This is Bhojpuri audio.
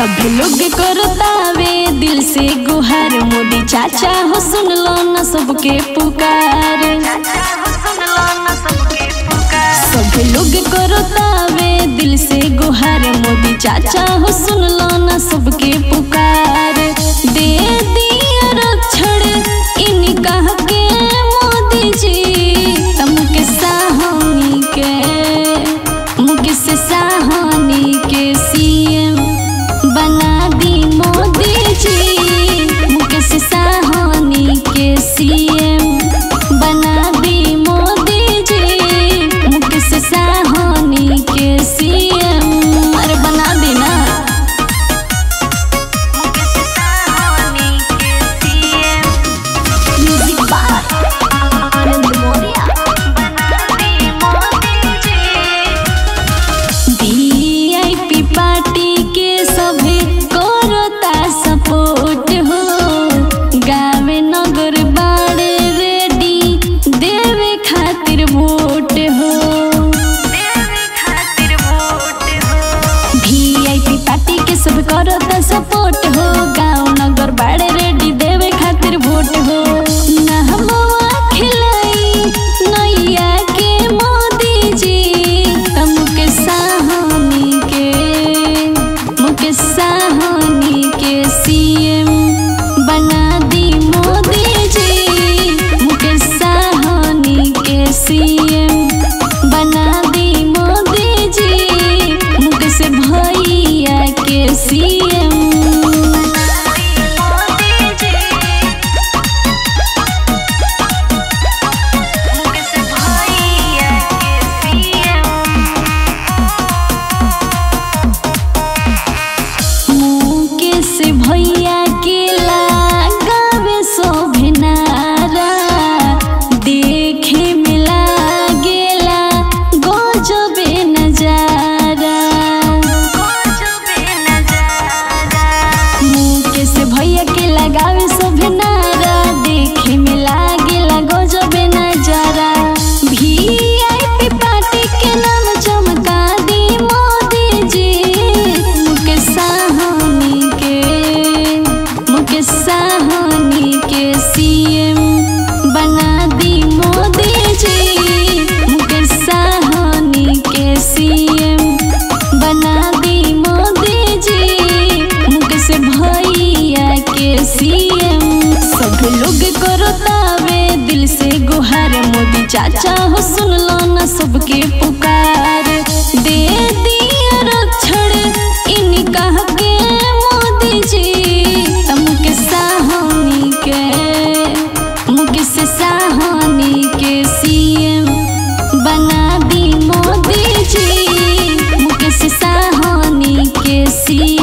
सभी लोग करतावे दिल से गुहार मोदी चाचा हो सुन लो न सबके पुकार सभी लोग करतावे दिल से गुहार मोदी चाचा हो सुन लो न सबके पुकार दे दिया रक्षण इनका के मोदी जी तम के साहनी के मुकेश साहनी के सीएम बना दी मोदी जी मुकेश साहनी के सीएम बना दी मोदी जी मुकेश साहनी के सीएम अरे बना दी ना म्यूजिक बाय आनंद मोरिया वीआईपी पार्टी के सभी करता सपोर्ट हो गावे नगर बाड़े रेडी देवे खातिर वोट हो वीआईपी पार्टी के सब करता सपोर्ट हो गांव नगर बाड़े रेडी देवे खातिर वोट हो नहमवा खिलाई नैया के मोदी जी त मुकेश साहनी के मुकेश साहनी के सीएम बना दी मोदी जी मुकेश साहनी के सीएम बना दी मोदी जी मुकेश भैया के सीएम मुकेश भैया के लगावे शोभनारा देखे में लागेला गजबे नजारा मुकेश भैया के लगावे शोभनारा देखे में लागेला गजबे नजारा वीआईपी पार्टी के नाम चमका दी मोदी जी मुकेश साहनी के मुकेश साहनी के सीएम बना दी मोदी जी मुकेश साहनी के सीएम बना दी मोदी जी मुकेश भैया के सीएम सब लोग करतावे दिल से गुहार मोदी चाचा हो सुन लो न सबके पुकार दे दिया रक्षण इनका के मोदी जी त मुकेश साहनी के मुकेश साहनी के सीएम बना दी मोदी जी मुकेश साहनी के सीएम